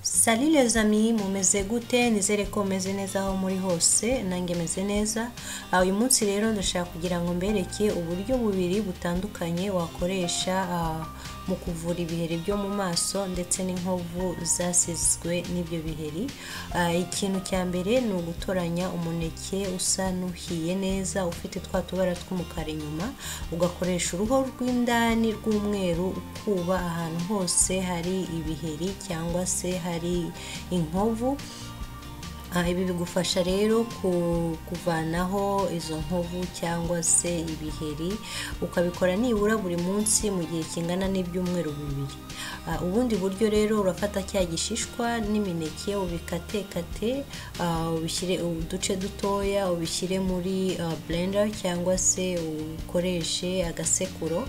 sali les amis mumeze gute nizere ko mumeze neza aho muri hose nanjye meze neza Ah, uyu munsi rero ndashaka kugira ngo mbereke uburyo bubiri butandukanye wakoresha ah, mu kuvura ibiheri byo mu maso ndetse n'inkovu zasizwe n'ibyo biheri Ah, ikintu cya mbere ni ugutoranya umuneke usa n'uhiye neza ufite twa tubara tw'umukara inyuma ugakoresha uruhu rw'indani rw'umweru ukuba ahantu hose hari ibiheri cyangwa se hari inkovu Ah, ibi bigufasha rero ku- kuvanaho izo nkovu cyangwa se ibiheri ukabikora nibura buri munsi mu gihe kingana n'ibyumweru bibiri Ah, ubundi buryo rero urafata cya gishishwa n'imineke ubikatekate ah, ubishyire uduce dutoya ubishyire muri ah, blender cyangwa se ukoreshe agasekuro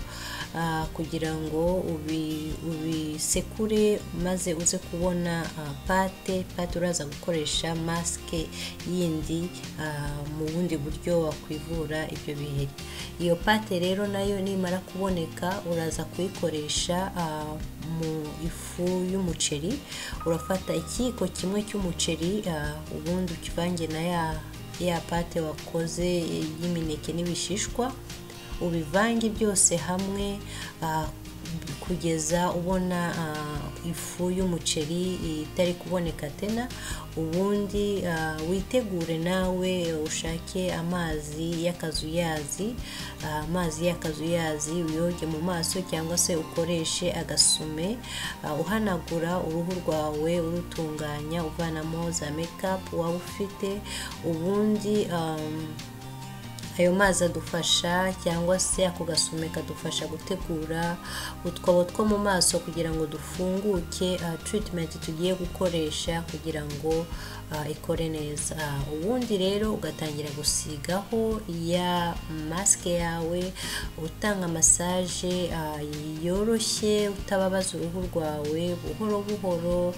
ah, kugira ngo ubi- ubisekure maze uze kubona ah, pate pate uraza gukoresha masike yindi ah, mu bundi buryo wakwivura ibyo biheri iyo pate rero nayo nimara kuboneka uraza kuyikoresha ah, mu ifu y'umuceri urafata ikiyiko kimwe cy'umuceri ah, ubundi ukivange na ya ya pate wakoze y'imineke n'ibishishwa ubivange byose hamwe ah, kugeza ubona ah, ifu y'umuceri itari kuboneka tena ubundi ah, witegure nawe ushake amazi y'akazuyazi ah, amazi y'akazuyazi uyoge mu maso cyangwa se ukoreshe agasume ah, uhanagura uruhu rwawe urutunganya uvanamo za mekapu waba ufite ubundi ah, ayo mazi adufasha cyangwa se ako gasume kadufasha gutegura utwobo two mu maso kugira ngo dufunguke ah, treatment tugiye gukoresha kugira ngo ah, ikore neza Ah, ubundi rero ugatangira gusigaho ya masike yawe utanga masaje ah, yoroshye utababaza uruhu rwawe buhoro buhoro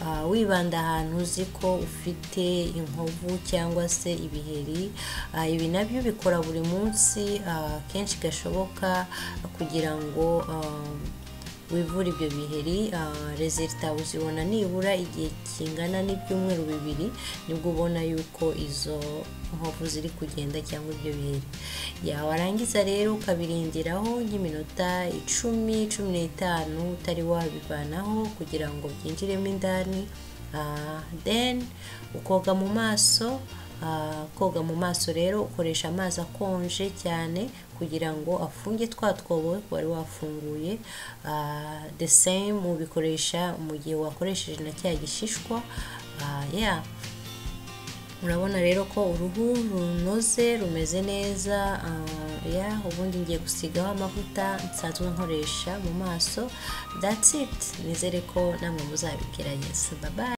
ah, wibanda ahantu uzi ko ufite inkovu cyangwa se ibiheri Ah, ibi nabyo bikora buri munsi ah, kenshi gashoboka kugira ngo ah, wivura ibyo biheri rezilita uzibona nibura igihe kingana n'ibyumweru bibiri nibwo ubona yuko izo nkovu ziri kugenda cyangwa ibyo biheri yawarangiza rero ukabirindiraho nk'iminota icumi cumi n'itanu utari wabivanaho kugira ngo byinjiremo indani Ah, then ukoga mu maso Ah, koga mu maso rero ukoresha amazi akonje cyane kugira ngo afunge twa twobo wari wafunguye Ah, the same ubikoresha mu gihe wakoresheje na cya gishishwa Ah, yeah urabona rero ko uruhu runoze rumeze neza ah, ya ubundi ngiye gusigaho amavuta nsanzwe nkoresha mu maso that's it nizere ko namwe muzabigerageza bye bye